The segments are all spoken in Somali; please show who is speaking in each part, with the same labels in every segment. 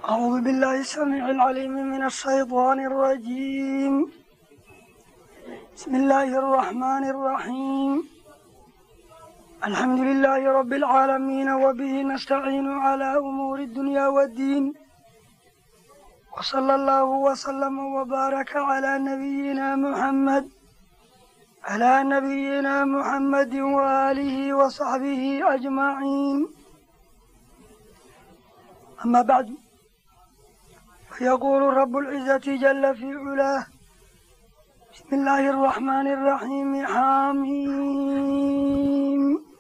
Speaker 1: أعوذ بالله السميع العليم من الشيطان الرجيم بسم الله الرحمن الرحيم الحمد لله رب العالمين وبه نستعين على أمور الدنيا والدين وصلى الله وسلم وبارك على نبينا محمد على نبينا محمد وآله وصحبه أجمعين أما بعد فيقول رب العزة جل في علاه بسم الله الرحمن الرحيم حاميم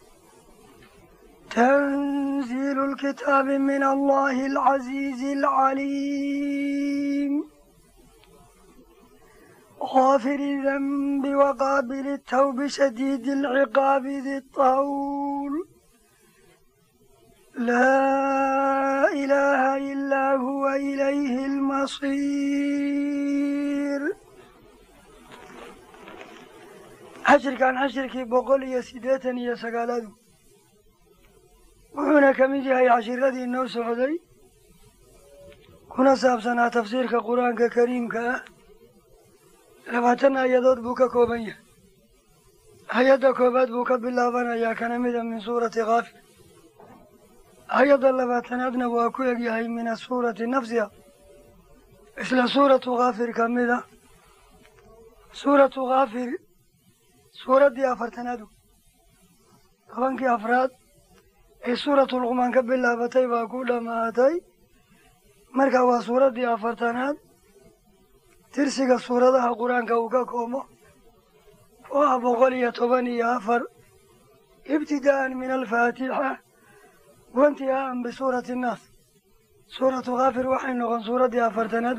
Speaker 1: تنزيل الكتاب من الله العزيز العليم غافر الذنب وقابل التوب شديد العقاب ذي الطول لا إله إلا هو إليه المصير عشر كان عشر كي بقول يا سيداتني يا سقالادو وحنا كميدي هاي عشر الذي إنه سعودي كنا سابسنا تفسير كقرآن كريم كأه labaatan aayadood buu ka kooban yahay hay-adda koowaad buu ka bilaabanayaa kana mida min suurati kaafir hay-adda labaatanaadna waa ku egyahay min asuurati nafsiha isla suuratu kaafir ka mida suuratu kaafir suuraddii afartanaadu tobankii afraad ee suuratu luqmaan ka bilaabatay baa ku dhammaatay marka waa suuraddii afartanaad tirsiga suuradaha qur-aanka uu ka koomo oo ah boqol iyo toban iyo afar ibtidaa'an min alfaatixa waintihaa'an bisuurati annaas suuratu kaafir waxay noqon suuraddii afartanaadu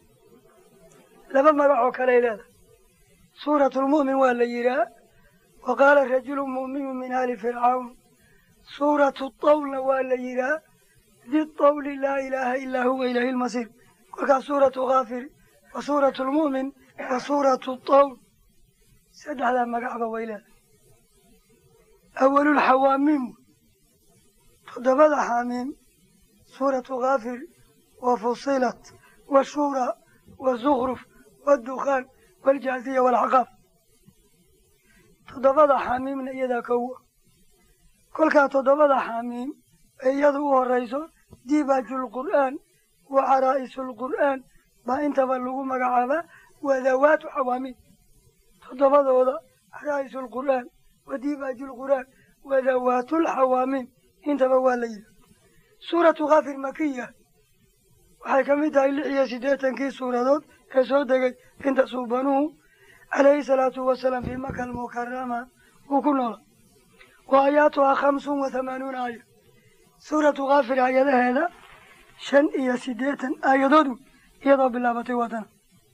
Speaker 1: laba magac oo kaley leedahay suuratulmu'min waa la yidhaah wa qaala rajulu mu'minu min aali fircawn suuratu tawlna waa la yidhaah di tawli laa ilaaha ilaa huwa ilaahi lmasiir kolkaas suuratu kaafir wa suuratu lmu'min wa suuratu tawl saddexdaa magacba way leedahay awalulxawaamiim toddobada xaamiim suuratu kaafir wa fusilat washuura wazukhruf waddukhaan waljaaziya waalxaqaaf toddobada xaamiimna iyadaa kowa kolkaa toddobada xaamiim ee iyadu u horayso dibaajulqur'aan wa caraa'isulqur'aan baa intaba lagu magacaabaa waa dawaatu xawaamiin toddobadooda caraa'isulqur'aan wa dibaajulqur'aan wa dawaatulxawaamiin intaba waa la yidhaha suuratu kaafir makiya waxay ka mid tahay lix iyo siddeetankii suuradood ee soo degay inta suubanuhu calayhi salaatu wasalaam fii maka almukarama uu ku noola wa aayaatuhaa khamsun wa hamaanuuna aaya suuratu kaafir aayadaheeda shan iyo siddeetan aayadoodu iyadoo bilaabatay wadana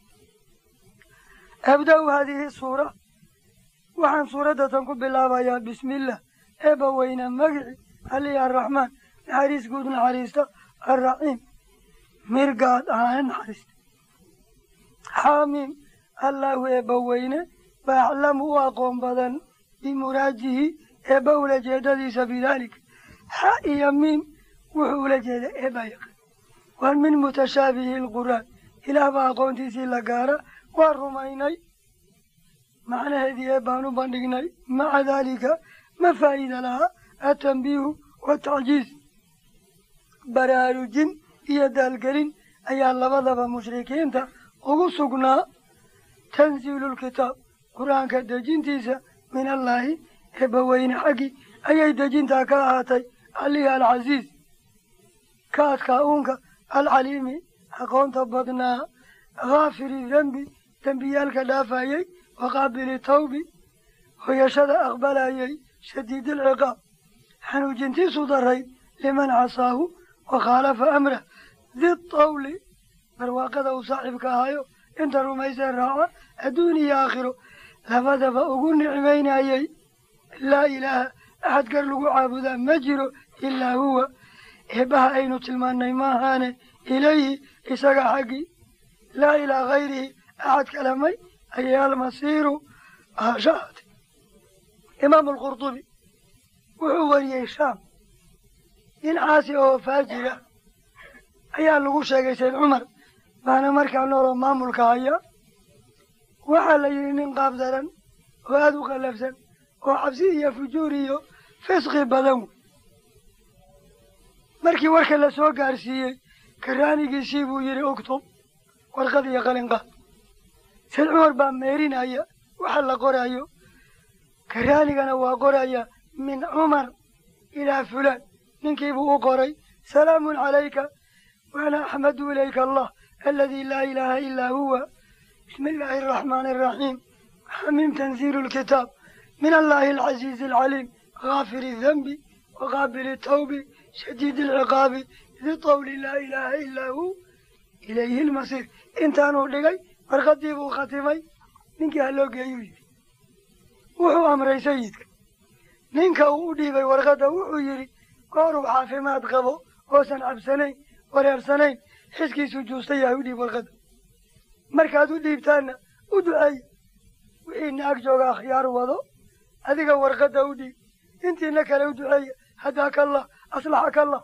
Speaker 1: abda-u haadihi suura waxaan suuradda tan ku bilaabayaa bismillaah eebba weyna magici alihi arraxmaan naxariis guud naxariista arraxiim mirgaad ahaane naxariista xaamiim allaahu eebba weyne ba aclamu u aqoon badan bimuraajihi eebba ula jeedadiisa bidaalika xa iyo miim wuxuu ula jeeda eebbaa yaqaan waa min mutashaabihi alqur'aan ilaah baa aqoontiisii la gaara waa rumaynay macnaheedii ee baan u bandhignay maca daalika ma faa'iida lahaa atanbiihu watacjiiz baraarujin iyo daalgelin ayaa labadaba mushrikiinta ugu sugnaa tanziilulkitaab qur-aanka dejintiisa min allaahi eebbaweyne xaggii ayay dejintaa ka ahaatay alihi alcasiiz ka adkaa uunka alcaliimi aqoonta badnaa haafiri dembi dembiyaalka dhaafayey wa qaabili tawbi hoyashada aqbalayey shadiidilciqaab xanuujintiisu darayd liman casaahu wa khaalafa amrah di tawli barwaaqada uu saaxiibka ahayo inta rumaysee raaca adduun iyo aakhiro labadaba ugu nicmaynayey laa ilaaha axad gar lagu caabudaa ma jiro ilaa huwa eebbaha aynu tilmaannay maahaane ilayhi isaga xaggii laa ilaa hayrihi axad kalamay ayay almasiiru aashaate imaamu alqurdubi wuxuu wariyey shaam nin caasi oo faajira ayaa lagu sheegay sayd cumar baana markaa nooloo maamulka haya waxaa la yidhi nin qaab daran oo aada u qallafsan oo cabsi iyo fujuur iyo fisqi badan wey markii warka la soo gaarsiiyey karaanigiisii buu yidhi uktub warqad iyo qalinqaad sayd cumar baa meerinaya waxa la qoraayo karaanigana waa qoraya min cumar ilaa fulaan ninkiibuu u qoray salaamun calayka waana axmadu ilayka allah aladi laa ilaaha ilaa huwa bismi illaahi araxmaani araxiim xamiim tanziilu lkitaab min allahi alcasiizi alcaliim gaafiri danbi waqaabili tawbi shadiidi alciqaabi di qawli laa ilaaha ilaa hu ilayhi lmasiir intaanuu dhigay warqadii buu khatimay ninkii ha loo geeyuu yidhi wuxuu amray sayidka ninka uu u dhiibay warqadda wuxuu yidhi gooruu caafimaad qabo oosan cabsanayn wareersanayn xiskiisu juusta yahay u dhiib warqadda markaad u dhiibtaanna u duceeya wixiina ag jooga akhyaar wado adiga warqadda u dhiib intiina kale u duceeya hadaaka allah aslaxaka allah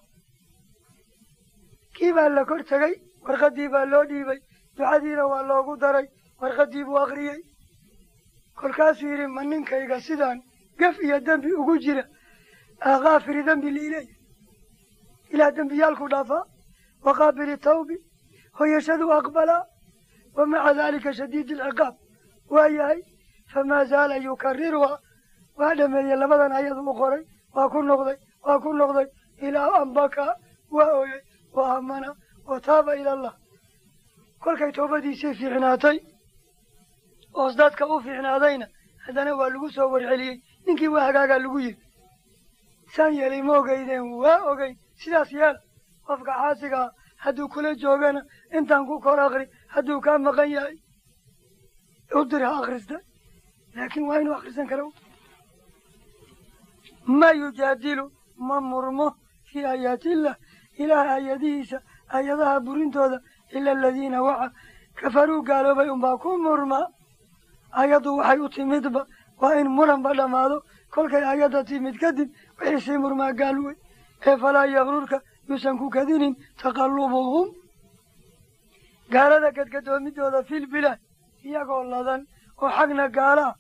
Speaker 1: kii baa la kor tegay warqaddii baa loo dhiibay ducadiina waa loogu daray warqaddii buu akhriyey kolkaasuu yidhi ma ninkayga sidaan gaf iyo dembi ugu jira akaafiri dembi liileya ilaa dembiyaalku dhaafaa waqaabili tawbi hoyashadu aqbalaa wa maca daalika shadiidi alciqaab waa yahay famaa zaala yukariruhaa waa dhameeyey labadan ayadu u qoray waa ku noqday waa ku noqday ilaa anbakaa waa ooyey wa aamana wa taaba ila allah kolkay toobadiisii fiicnaatay oos dadka u fiicnaadayna haddana waa lagu soo warceliyey ninkii waa hagaagaa lagu yiri saan yeelay ma ogeydeen waa ogeyn sidaas yeel qofka xaasigaa hadduu kula joogana intaan ku kor akri hadduu kaa maqan yahay u dir ha akhrista laakiin waa inuu akhrisan kara ma yujaadilu ma murmo fii aayaatillah ilaah aayadihiisa aayadaha burintooda ila aladiina waxa kafaruu gaaloobay unbaa ku murma ayaddu waxay u timidba waa in muranba dhammaado kolkay ayadda timid kadib wixii sii murmaa gaal wey ee falaa yakrurka yuusan ku kadinin taqallubuhum gaalada gadgadoomidooda fil bilaad iyagoo ladan oo xagna gaalaha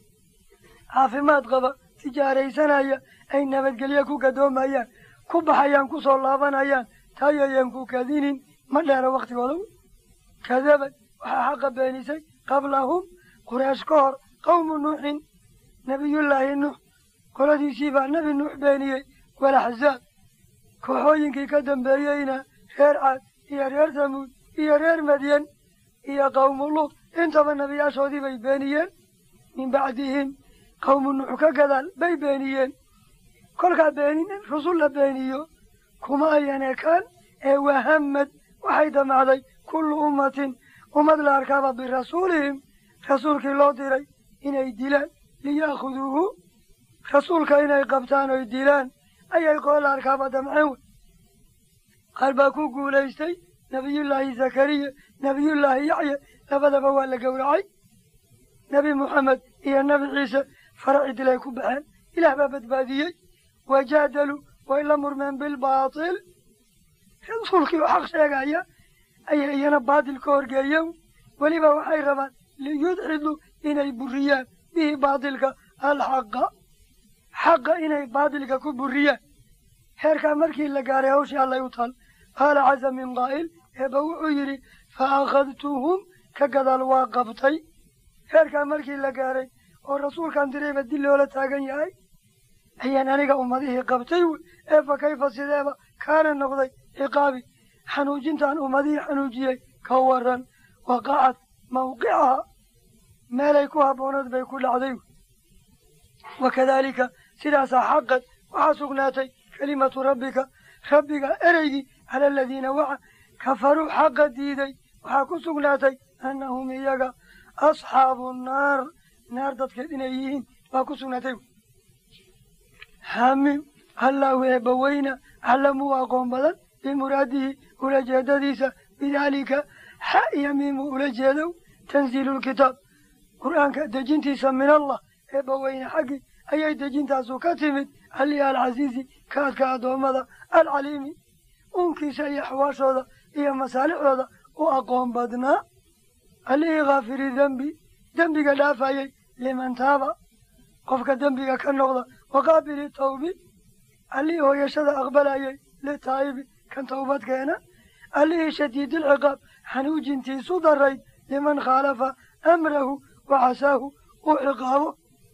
Speaker 1: caafimaad qaba tijaaraysanaya ay nabadgelye ku gadoomayaan ku baxayaan ku soo laabanayaan taayayan ku kadinin ma dheera waktigooda wey kadabad waxaa xaqa beenisay qablahum quraysh ka hor qawmu nuuxin nebiyullaahi nuux qoladiisii baa nebi nuux beeniyey walaxzaab kooxooyinkii ka dambeeyeyna reer caad iyo reer tamuud iyo reer madyan iyo qawmu luud intaba nebiyaashoodii bay beeniyeen min bacdihim qawmu nuux ka gadaal bay beeniyeen kolkaa beenin rusul la beeniyo kuma ayan ekaan ee wahamad waxay damacday kullu ummatin ummad la arkaaba birasuulihim rasuulkii loo diray inay dilaan liya'khuduuhu rasuulka inay qabtaan oy dilaan ayay qoola arkaaba damceen wey qaar baa ku guulaystay nebiyullaahi zakariya nebiyullaahi yaxya labadaba waa la gowracay nebi moxamed iyo nebi ciise faraci dilay ku baxeen ilaah baa badbaadiyey wajaadaluu way la murmeen bilbaatil rasuulkii oo xaq sheegaya ayay iyana baatil ka horgeeyeen weliba waxay rabaan liyudxiduu inay buriyaan bihi baatilka alxaqa xaqa inay baatilka ku buriyaan heerkaa markii la gaaray hawshii allay u taal qaala casa min qaa'il eeba wuxuu yidhi fa akhadtuhum ka gadaal waa qabtay heerkaa markii la gaaray oo rasuulkan dirayba dil loola taagan yahay ayaan aniga ummadihii qabtay wey ee fa kayfa sideeba kaana noqday ciqaabi xanuujintaan ummadihii xanuujiyey ka waran waqacad mawqicaha meelay ku habbooneed bay ku dhacday wey wakadaalika sidaasaa xaqad waxaa sugnaatay kelimatu rabbika rabbiga ereygii cala aladiina waxa kafaruu xaqa diiday waxaa ku sugnaatay annahum iyaga asxaabu nnaar naar dadkeed inay yihiin baa ku sugnaatay xaamiim allahu eebbaweyna aclamuu aqoon badan bimuraadihi ula jeedadiisa bidaalika xa iyo miimuu ula jeedow tanziilu lkitaab qur'aanka dejintiisa min allah eebbaweyne xaggii ayay dejintaasu ka timid alihi alcasiizi kaadka addoommada alcaliimi uunkiisa iyo axwaashooda iyo masaalixdooda u aqoon badnaa allihii khaafiri dembi dembiga dhaafayay liman taaba qofka dembiga ka noqda waqaabili tawbi allihii hooyashada aqbalayay litaa'ibi kan towbad keena allihii shadiidilciqaab xanuujintiisu darayd liman khaalafa amrahu wa casaahu u ciqaabo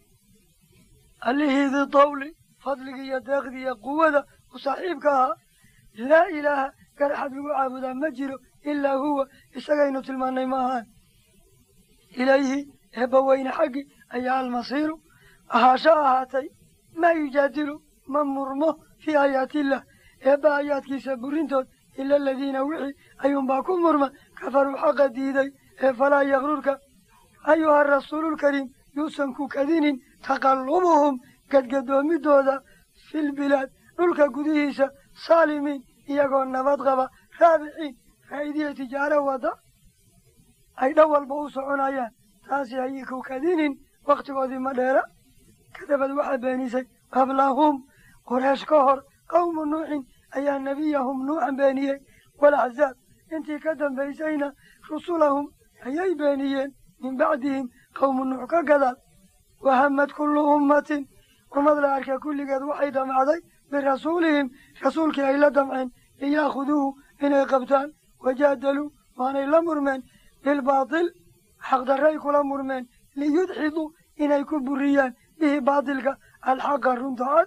Speaker 1: allihii di tawli fadligii iyo deeqdii iyo quwada u saaxiibka ahaa laa ilaaha garaxad lagu caabudaa ma jiro ilaa huwa isagaynu tilmaannay ma ahaan ilayhi eebbaweyne xaggi ayaa almasiiru ahaasho ahaatay maa yujaadilu ma murmo fii aayaatiillah eebba aayaadkiisa burintood ila aladiina wixii ayuunbaa ku murma kafaruu xaqa diiday ee falaa yakrurka ayuha rasuululkariim yuusan ku kadinin taqallubuhum gadgadoomidooda filbilaad dhulka gudihiisa saalimiin iyagoo nabad qaba raabiciin faa'iidiya tijaaro wada ay dhan walba u soconayaan taasi ayay ku kadinin wakhtigoodii ma dheera kadabad waxaa beenisay qablahum quraysh ka hor qawmu nuuxin ayaa nebiyahum nuuxan beeniyey walaxzaab intii ka dambaysayna rusulahum ayay beeniyeen min bacdihim qawmu nuux ka gadaal wahamad kullu ummatin ummad la arka kulligeed waxay damacday birasuulihim rasuulkii ay la damceen liya'khuduuhu inay qabtaan wajaadaluu waanay la murmeen bilbaatil xaqdarray kula murmeen liyudxiduu inay ku buriyaan bihi baatilka alxaqa runta cad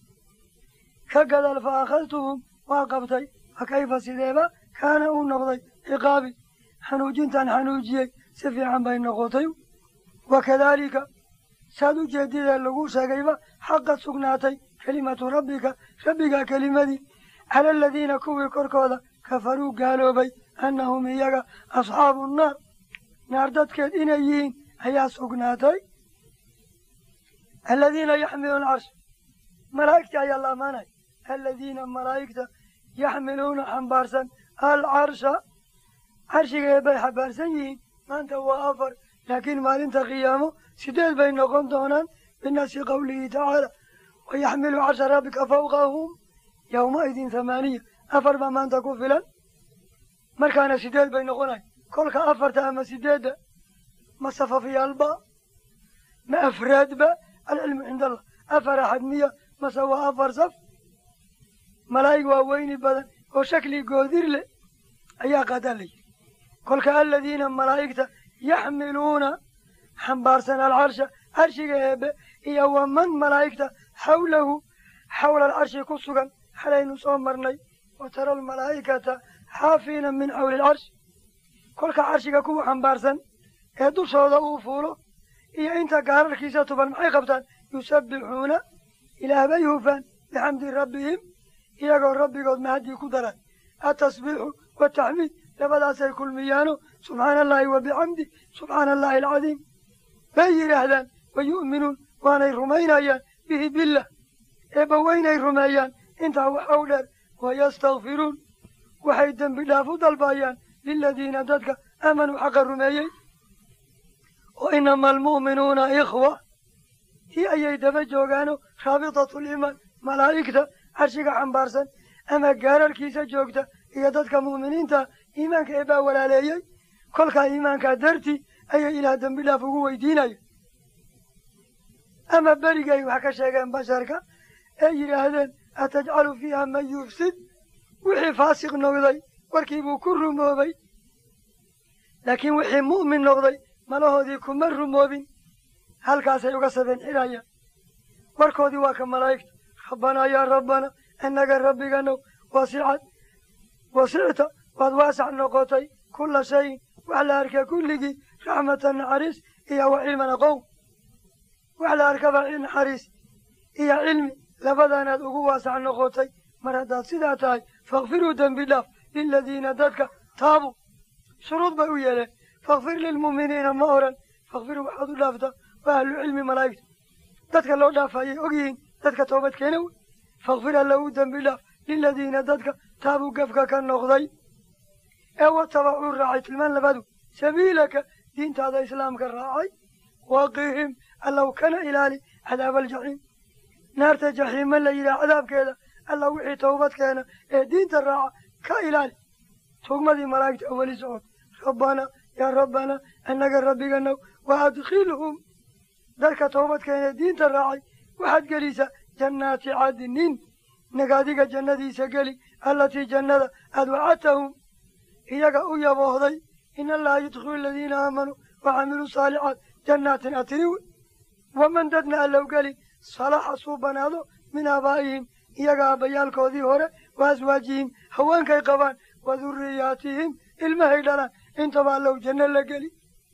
Speaker 1: ka gadaal fa akhadtuhum waa qabtay fa kayfa sideeba kaana uu noqday ciqaabi xanuujintan xanuujiyey si fiican bay noqotay wakadaalika saad u jeedidee lagu sheegayba xaqad sugnaatay kelimatu rabbika rabbiga kelimadii cala aladiina kuwii korkooda kafaruu gaaloobay annahum iyaga asxaabu nnaar naar dadkeed inay yihiin ayaa sugnaatay aladiina yaxmiluuna carsh malaa'igta ayaa la ammaanay aladiina malaa'igta yaxmiluuna xambaarsan alcarsha carshiga eebbay xambaarsan yihiin maanta waa afar laakiin maalinta qiyaamo sideed bay noqon doonaan binasi qawlihi tacaala wayaxmilu carsha rabbika fawqahum yowmaidin thamaaniya afar baa maanta ku filan markaana sideed bay noqonay kolka afarta ama sideedda ma safafyaalba ma afraadba alcilmu cinda allah afar axad miya mase waa afar saf malaa'ig waa weyni badan oo shakli goodir leh ayaa qaadaa la yidhi kolka aladiina malaa'igta yaxmiluuna xambaarsan alcarsha carshiga eebe iyo waman malaa'igta xawlahu xawla alcarshi ku sugan xalaynu soo marnay wa tara almalaa'ikata xaafiina min xawli alcarshi kolka carshiga kuwa xambaarsan ee dushooda uu fuulo iyo inta gaararkiisa tuban maxay qabtaan yusabbixuuna ilaah bay hufaan bixamdi rabbihim iyagoo rabbigood mahadii ku daraan atasbiixu wataxmiid labadaasay kulmiyaano subxaana allahi wa bixamdi subxaana allahi alcadiim bay yidhaahdaan wa yu'minuun waanay rumaynayaan bihi billah eebba weynay rumeeyaan intaa waxa u dheer wayastakfiruun waxay dembi dhaaf u dalbayaan liladiina dadka aamanuu xaqa rumeeyey oo inama almu'minuuna ikhwa tii ayay daba joogaano raabitatu liimaan malaa'igta carshiga xambaarsan ama gaararkiisa joogta iyo dadka mu'miniinta iimaanka eebbaa walaaleeyey kolkaa iimaankaa dartii ayay ilaah dembi dhaaf ugu weydiinaya ama berigay wax ka sheegeen basharka ee yidhaahdeen atajcalu fiiha man yufsid wixii faasiq noqday warkiibuu ku rumoobay laakiin wixii mu'min noqday malahoodii kuma rumoobin halkaasay uga sabeen xidhayaan warkoodii waa ka malaa'igta rabbanaa yaa rabbana innaga rabbiganow wasicad wasicta waad waasac noqotay kulla shayin wax la arka kulligii raxmatan naxariis iyo wa cilman aqown wax la arkaba naxariis iyo cilmi labadaanaad ugu waasac noqotay mar haddaad sidaa tahay fakfiruu dembi dhaaf liladiina dadka taabuu shuruud bay u yeeleen fakfir lilmu'miniina ma oran fakfiruu waxaad u dhaaftaa waa ahlu cilmi malaa'igta dadka loo dhaafayay ogyihiin dadka toobad keena wey fakfir alla u dembi dhaaf liladiina dadka taabuu gafka ka noqday ee watabacuu raacay tilmaan labaadu sabiilaka diintaada islaamka raacay waqihim allow kana ilaali cadaaba aljaxiim naarta jaxiima la yidhaha cadaabkeeda alla wixii towbad keena ee diinta raaca ka ilaali tugmadii malaa'igta weli socod rabbana yaa rabbana annaga rabbiganow wa adkhilhum dadka towbad keena ee diinta raacay waxaad gelisa jannaati cadnin nagaadiga jannadiisa geli allatii jannada aad wacadtahum iyaga u yaboohday in allaha yudkilu aladiina aamanuu wa camiluu saalixaat jannaatin atiri wey waman dadna allow geli salaxa suubanaado min aabaa'ihim iyaga aabbayaalkoodii hore wa aswaajihim haweenkay qabaan wa durriyaatihim ilmahay dhalaan intaba allow janno la geli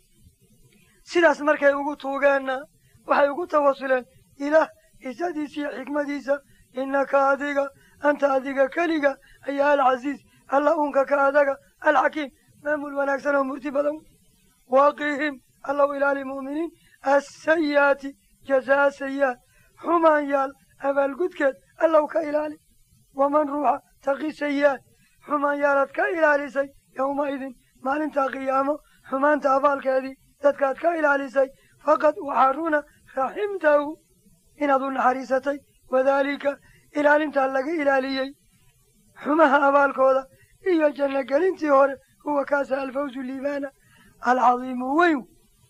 Speaker 1: sidaas markay ugu tuugeenna waxay ugu tawasuleen ilaah isadiisa iyo xikmadiisa innaka adiga anta adiga keliga ayaa alcasiiz alla unka ka adaga alxakiim maamul wanaagsan oo murti badan waaqihim allow ilaali mu'miniin assayi'aati jazaa sayi'aat xumaan yaal abaalgudkeed allow ka ilaali waman ruuxa taqi sayi'aat xumaan yaalaad ka ilaalisay yowmaidin maalintaa qiyaamo xumaanta abaalkeedii dadkaad ka ilaalisay faqad waxaa runa raximtahu inaad u naxariisatay wadaalika ilaalintaa laga ilaaliyey xumaha abaalkooda iyo janno gelintii hore huwa kaasa alfawzu liibaana alcadiimu weyn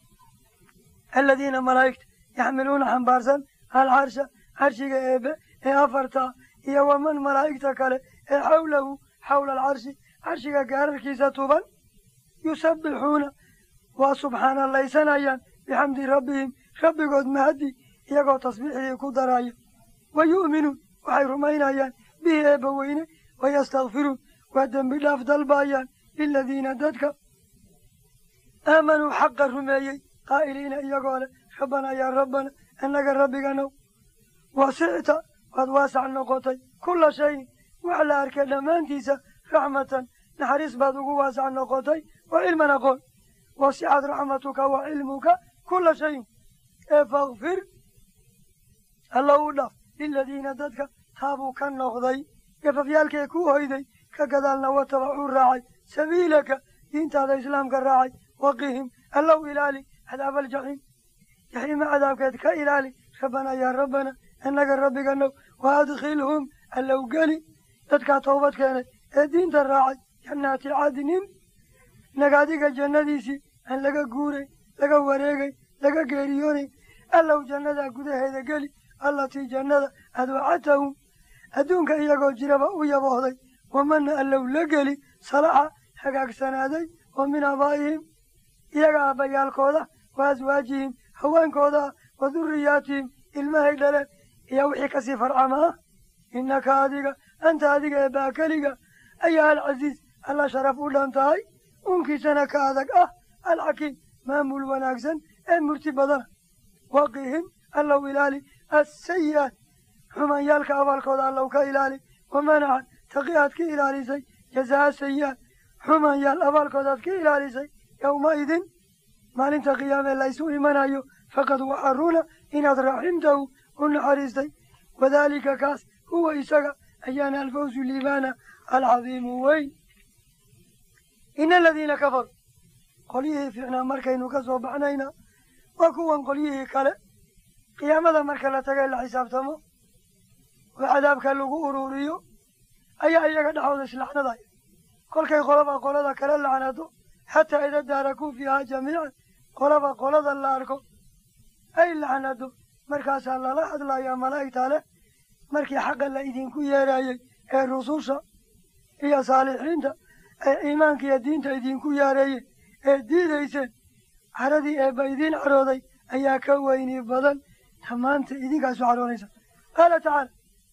Speaker 1: aladiina malaa'igta yaxmiluuna xambaarsan alcarsha carshiga eebe ee afartaa iyo waman malaa'igta kale ee xawlahu xawla alcarshi carshiga gaararkiisa tuban yusabbixuuna waa subxaanalaysanayaan bixamdi rabbihim rabbigood mahaddi iyagoo tasbiixdii ku daraya wa yu'minuun waxay rumaynayaan bihi eebba weyne wayastakfiruun waa dembi dhaaf dalbaayaan liladiina dadka aamanuu xaqa rumeeyey qaa'iliina iyagoo leh rabbanaa yaa rabbana annaga rabbiganow wasicta waad waasac noqotay kulla shayin wax la arkay dhammaantiisa raxmatan naxariis baad ugu waasac noqotay wa cilman aqoon wasicad raxmatuka wa cilmuka kulla shayin ee fakfir alla u dhaf liladiina dadka taabuu ka noqday gafafyaalkee ku hoyday ka gadaalna watabacuu raacay sabiilaka diintaada islaamka raacay waqihim allow ilaali cadaaba aljaxiim jaxiima cadaabkeed ka ilaali rabbanaa yaa rabbana annaga rabbiganow wa adkhilhum allow geli dadkaa toobad keenay ee diinta raacay jannaati cadnin nagaadiga jannadiisii aan laga guurayn laga wareegayn laga geeriyoonayn allow jannadaa gudaheeda geli allatii jannada aad wacadtahum adduunka iyagoo jiraba u yaboohday wamana allow la geli salaxa hagaagsanaaday oo min aabaa'ihim iyaga aabbayaalkooda wa aswaajihim haweenkooda wa durriyaatihim ilmahay dhaleen iyo wixii kasii farcama ah innaka adiga anta adiga ee baakeliga ayaa alcasiiz alla sharaf u dhan tahay unkiisana ka adag ah alxakiim maamul wanaagsan ee murti badana waqihim allow ilaali assayi'aat xumaanyaalka abaalkooda allow ka ilaali wamanacan taqi aad ka ilaalisay jazaa sayi'aat xumaanyaal abaalkoodaad ka ilaalisay yowmaidin maalinta qiyaamee laysu imanayo faqad waxaa runa inaad raximtahu u naxariistay wadaalika kaas huwa isaga ayaana alfawsu liibaana alcadiimu weyn ina aladiina kafaruu qolyihii fiicnaa markaynu ka soo baxnayna waa kuwan qolyihii kale qiyaamada marka la tagay la xisaabtamo oo cadaabka lagu ururiyo ayaa iyaga dhexooda islacnadaya kolkay qolaba qolada kala lacnado xataa ida daarakuu fiihaa jamiican qolaba qolada la arko ay lacnado markaasaa lala hadlayaa malaa'igta leh markii xaqa la idinku yeerayey ee rususha iyo saalixiinta ee iimaanka iyo diinta idinku yaareeyey ee diidayseen caradii eebba idiin carooday ayaa ka weyni badan tamaanta idinkaasu caroonaysa qaala tacaala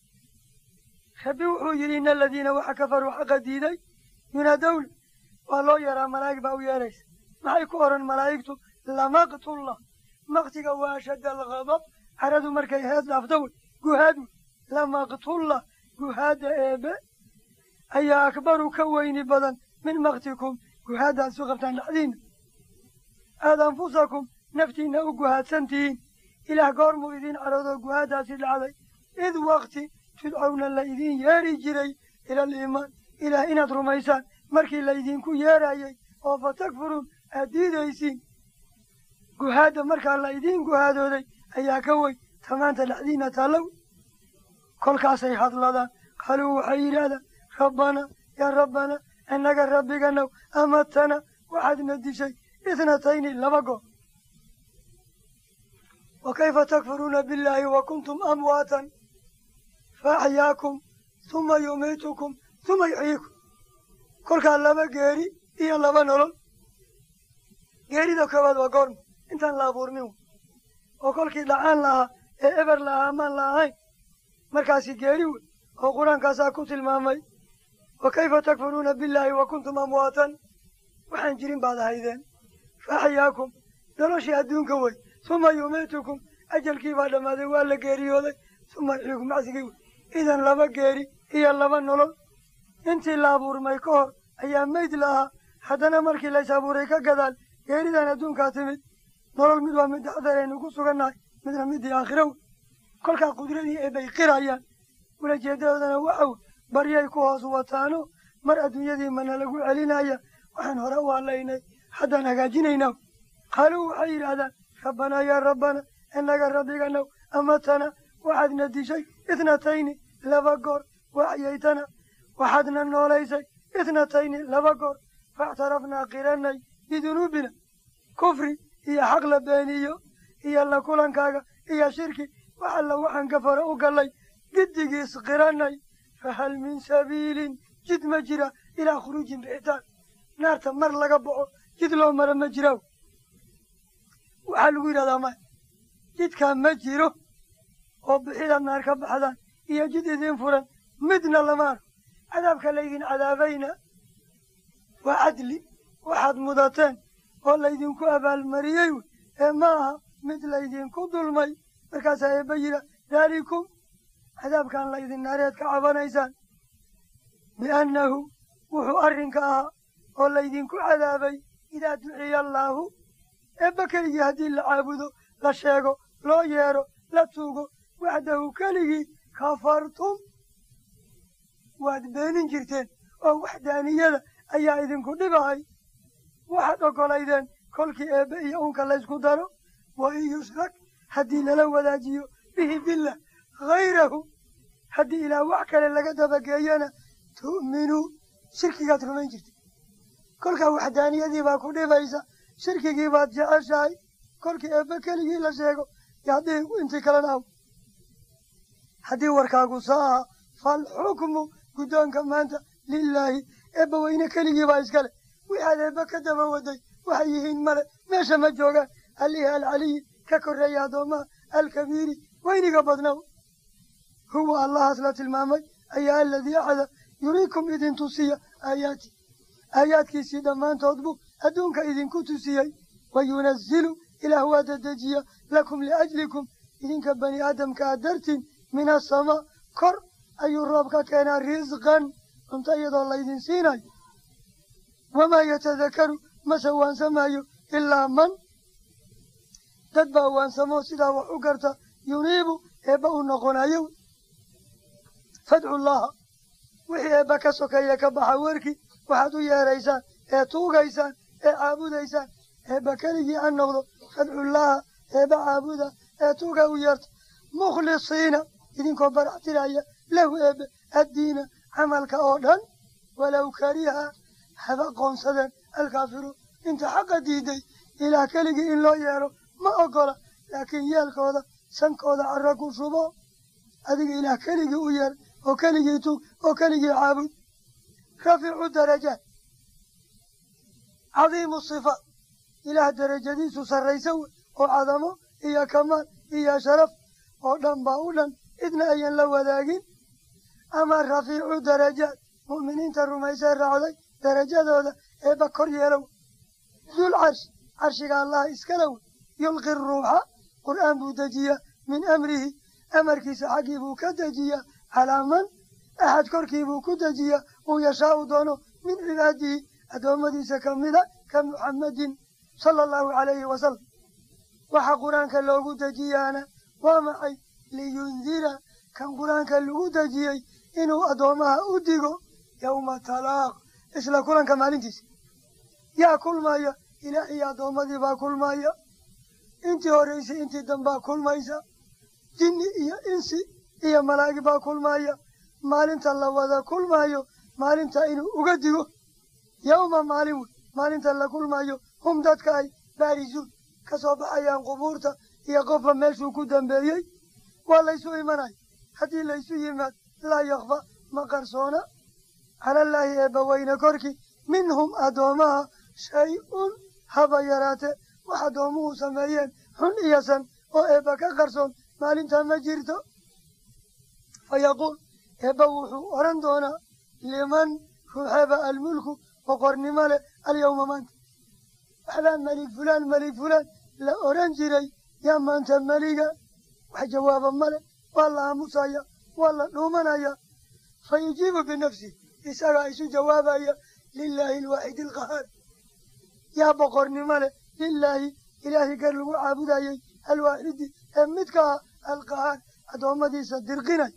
Speaker 1: rabbi wuxuu yidhi ina aladiina waxa kafaruu xaqa diiday yunaadowna waa loo yeeraa malaa'ig baa u yeeraysa maxay ku odhan malaa'igtu lamaqtullah maktiga waa ashadda alghadab caradu markay hees dhaafto wey guhaad wey lamaqtullah guhaadda eebe ayaa akbaru ka weyni badan min maktikum guhaaddaad isu qabtaan dhexdiina aad anfusakum naftiinna u guhaadsan tihiin ilaah goormuu idiin caroodoo guhaaddaasi dhacday id wakti tudcowna la idiin yeedhi jiray ila aliimaan ilaah inaad rumaysaan markii laydinku yeerayey oo fa takfuruun aad diidaysiin guhaadda markaa la idiin guhaadooday ayaa ka weyn tamaanta dhexdiinna taallow kolkaasay hadladaan qaaluu waxay yidhaahdaan rabbana yaa rabbana innaga rabbiganow amatana waxaadna dishay ithnatayni laba goor wa kayfa takfuruuna billaahi wa kuntum amwaatan faaxyaakum huma yumiitukum huma yuxyiikum kolkaa laba geeri iyo laba nolol geerida koowaad waa goorma intaan la abuurmin oo kolkii dhacaan lahaa ee eber lahaa amaan la ahayn markaasi geeri wey oo qur-aankaasaa ku tilmaamay wa kayfa takfuruuna billaahi wa kuntum amwaatan waxaan jirin baad ahaydeen faaxyaakum noloshii adduunka wey huma yumiitukum ajalkii baa dhammaaday waa la geeriyooday huma yuxyiikum macsigii wey idan laba geeri iyo laba nolol intii la abuurmay ka hor ayaa meyd lahaa haddana markii lays abuuray ka gadaal geeridan adduunkaa timid nolol mid waa midda adeeraynu ku sugannahay midna middii aakhira wey kolkaa qudradii eebbay qirayaan ulajeedadoodana waxa wey baryay ku hoos wataano mar adduunyadii mana lagu celinaya waxaan hore u hadlaynay haddaan hagaajinaynaa qaaluu waxay yidhaahdaan rabbanaa yaa rabbana innaga rabbiganow amatana waxaadna dishay ithnatayni laba goor waxyaytana waxaadna noolaysay ithnatayni laba goor faactarafnaa qiranay bidunuubina kufri iyo xaq la beeniyo iyo la kulankaaga iyo shirki wax alla waxaan gafaro u gallay giddigiis qiranay fahal min sabiilin jid ma jira ilaa khuruujin bixitaan naarta mar laga baxo jid loo mara ma jiraaw waxaa lagu yidhahdaa maya jidkaa ma jiro oo bixidaad naar ka baxdaan iyo jid idiin furan midna lama arko cadaabka laydin cadaabayna waa cadli waxaad mudateen oo laydinku abaalmariyey wey ee ma aha mid laydinku dulmay markaasaa eebba yidha daalikum cadaabkan laydin naareed ka cabanaysaan biannahu wuxuu arrinka ahaa oo laydinku cadaabay idaa duciya allaahu eebba keligii haddii la caabudo la sheego loo yeedho la tuugo waxdahu keligii kafartum waad beenin jirteen oo waxdaaniyada ayaa idinku dhibahay waxaad oggolaydeen kolkii eebbe iyo unka laysku daro wa in yushrak haddii lala wadaajiyo bihi billah hayrahu haddii ilaah wax kale laga dabageeyana tu'minuu shirkigaad rumayn jirta kolkaa waxdaaniyadii baa ku dhibaysa shirkigii baad jeceshahay kolkii eebbe keligii la sheego yaadii intii kalena aw haddii warkaagu saa aha falxukmu guddoonka maanta lilaahi eebba weyne keligii baa iskale waxaad eebbe ka daba waday waxay yihiin male meesha ma joogaan alihi alcaliyi ka korreeya addoommaha alkabiiri weyniga badnaw huwa allahaas la tilmaamay ayaa aladii axada yuriikum idin tusiya aayaati aayaadkiisii dhammaantood buu adduunka idinku tusiyey wa yunazilu ilaah waa dadejiya lakum liajlikum idinka bani aadamkaa dartiin min asamaa kor ayuu roob ka keenaa risqan cunto iyadoo laydin siinayo wamaa yatadakaru mase waansamayo ilaa man dad baa waansamoo sidaa wax u garta yuniibu eebba u noqonayo fadcu llaha wixii eebba ka sokeeya ka baxa werkii waxaad u yeeraysaan ee tuugaysaan ee caabudaysaan eebba keligii ha noqdo fadcullaaha eebba caabuda ee tuuga u yeerta mukhlisiina idinkoo baraxtiraya lahu eebbe addiina camalka oo dhan walow kariha haba qoonsadeen alkaafiruun inta xaqa diiday ilaah keligii in loo yeero ma oggola laakiin yeelkooda sankooda carra ku shubo adiga ilaah keligii u yeer oo keligii tuug oo keligii caabud rafiicu darajaat cadiimu sifaat ilaah derajadiisu sarraysa wey oo cadamo iyo kamaal iyo sharaf oo dhan baa u dhan cidna ayan la wadaagin ama rafiicu darajaat mu'miniinta rumaysee raacday darajadooda eebba kor yeelow dul carshi carshiga allaha iskala wey yulqi ruuxa qur'aan buu dejiyaa min amrihi amarkiisa xaggii buu ka dejiyaa calaa man axad korkii buu ku dejiyaa uu yashaau doono min cibaadihi addoommadiisa ka mida ka muxammadin sala allahu calayhi wasalam waxa qur-aanka loogu dejiyaana waa maxay liyundira kan qur-aanka lagu dejiyey inuu addoommaha u digo yowma talaaq isla kulanka maalintiisa yaa kulmaya ilaah iyo addoommadii baa kulmaya intii horraysay intii dambaa kulmaysa jinni iyo insi iyo malaa'ig baa kulmaya maalinta la wada kulmaayo maalinta inuu uga digo yowma maalin wey maalinta la kulmaayo hum dadka ay baarisuun ka soo baxayaan qubuurta iyo qofba meeshuu ku dambeeyey waa laysu imanaya haddii laysu yimaad laa yakfa ma qarsoona calallaahi eebbaweyne korkii minhum addoomaha shay-un haba yaraate wax addoomuhu sameeyeen xun iyo san oo eebba ka qarsoon maalintaa ma jirto fa yaquul eebba wuxuu odhan doonaa liman ruuxeeba almulku boqornimo leh alyawma maanta waxbaa melig fulaan melig fulaan la odhan jiray yaa maanta meliga wax jawaaba male waa la aamusaya waa la dhuumanaya fa yujiibu binafsi isagaa isu jawaabaya lilaahi alwaaxidi alqahaar yaa boqornimo leh lilaahi ilaahay gar lagu caabudayay alwaaxidi ee midka ah alqahaar addoommadiisa dirqinay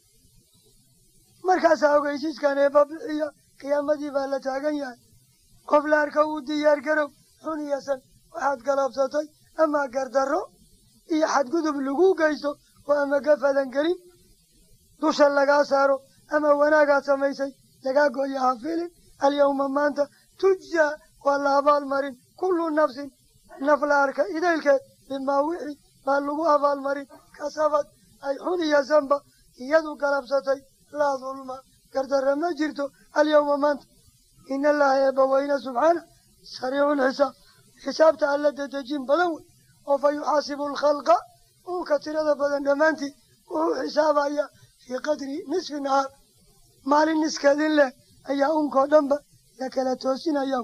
Speaker 1: markaasaa ogeysiiskan eebba bixiya qiyaamadii baa la taagan yahay qof la arka uu diyaar garow xun iyo san waxaad galabsatay ama gardarro iyo xadgudub lagu geysto oo ama gafadan gelin dusha lagaa saaro ama wanaagaad samaysay lagaa gooya ha filin alyawma maanta tujzaa waa la abaalmarin kullu nafsin naf la arka idaylkeed bimaa wixii baa lagu abaalmarin kasabad ay xun iyo sanba iyadu galabsatay laa dulma gardarra ma jirto alyawma maanta in allaha eebbaweyne subxaana sariiculxisaab xisaabta alla dedejin badan wey oo fa yuxaasibu alkhalqa uunka tirada badan dhammaantii wuxuu xisaabaya fii qadri nisfi nahaar maalin niskeedin leh ayaa unkoo dhanba la kala toosinaya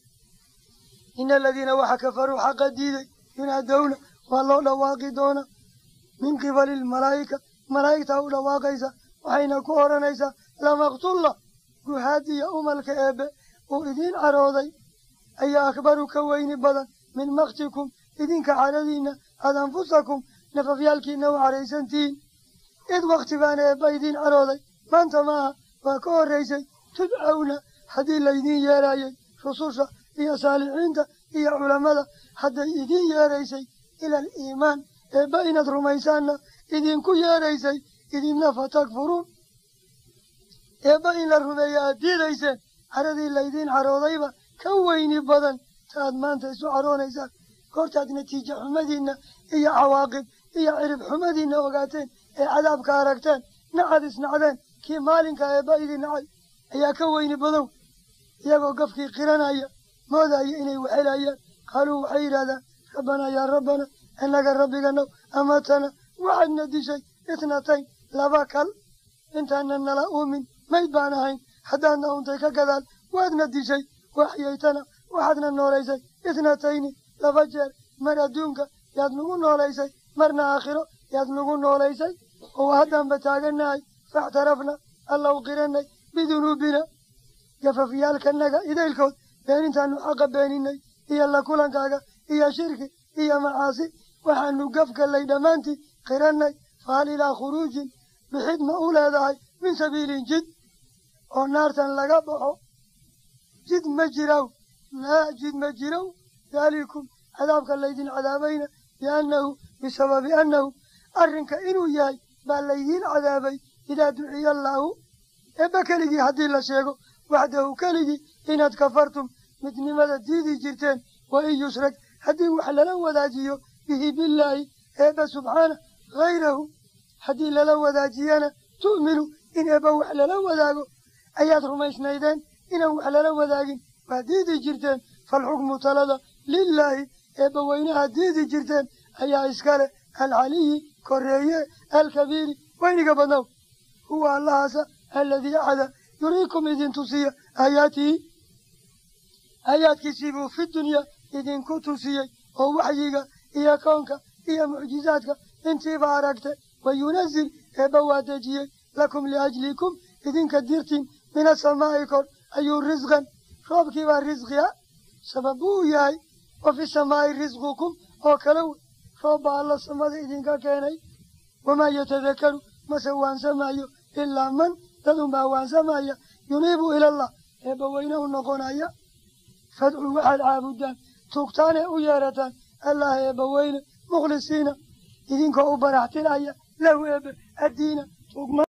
Speaker 1: ina aladiina waxa kafaruu xaqa diiday yunaadowna waa loo dhawaaqi doona min qibali lmalaa'ika malaa'igtaa u dhawaaqaysa waxayna ku odhanaysaa lamaqtulla guhaadiya umalka eebbe uu idiin carooday ayaa akbaru ka weyni badan min maktikum idinka caradiinna aad anfusakum nafafyaalkiina u caraysantihiin id wakti baana eebba idiin carooday maanta maaha waa ka horraysay tudcawna haddii laydiin yeerayay rususha iyo saalixiinta iyo culammada hadday idiin yeeraysay ila aliimaan eebba inaad rumaysaanna idinku yeeraysay idinna fatakfuruun eebba in la rumeeya aad diidayseen caradii laydiin caroodayba ka weyni badan ta aad maanta isu caroonaysaan goortaad natiijo xumadiinna iyo cawaaqib iyo cirib xumadiinna ogaateen ee cadaabka aragteen nacad isnacdeen kii maalinka eebba idin nacay ayaa ka weyni badow iyagoo gafkii qiranaya moodaya inay waxelayaan qaaluu waxay yidhahdaan rabbanaa yaa rabbana innaga rabbiganow amatana waxaadna dishay itnatayn laba kal intaana nala uumin mayd baan ahayn haddaadna untay ka gadaal waadna dishay waxyaytana waxaadna noolaysay itnatayni laba jeer mar adduunka yaad nagu noolaysay marna aakhiro yaad nagu noolaysay oo haddaanba taagannahay faxtarafna allaw qiranay bidunuubina gafafyaalkanaga idaylkood beenintaanu xaqa beeninay iyo la kulankaaga iyo shirki iyo macaasi waxaanu gafgallay dhammaantii qirannay fahal ilaa khuruujin bixid ma u leedahay min sabiilin jid oo naartan laga baxo jid ma jiraw laa jid ma jirow daalikum cadaabka laydin cadaabayna biannahu bisababi annahu arrinka inuu yahay baa laydiin cadaabay idaa duciya allaahu eebba keligii haddii la sheego waxdahu keligii inaad kafartum midnimada diidi jirteen wa in yushrag haddii wax lala wadaajiyo bihi billaahi eebba subxaana hayrahu haddii lala wadaajiyana tu'minu in eebba wax lala wadaago ayaad rumaysnaydeen inaan wax lala wadaagin waa diidi jirteen falxukmu talada lilaahi eebba weynaha diidi jirteen ayaa iskale alcaliyi korreeye alkabiiri weyniga badnow huwa allahaasa aladii axada yuriikum idin tusiya aayaatihi aayaadkiisii buu fi dunyaa idinku tusiyey oo waxyiga iyo koonka iyo mucjizaadka intiiba aragte wa yunazil eebba waa dejiyey lakum liajlikum idinka dirtiin min asamaa'i kor ayuu risqan roobkiibaa risqiya sabab buu yahay wa fi samaa'i risqukum oo kale wey roob baa alla samada idinka keenay wamaa yatadakaru mase waansamayo ilaa man dad unbaa waansamaya yuniibu ilallah eebba weyne u noqonaya fadcuu waxaad caabudaan tugtaane u yeerataan allah eebba weyne mukhlisiina idinkoo u baraxtinaya lahu eebbe addiina tugma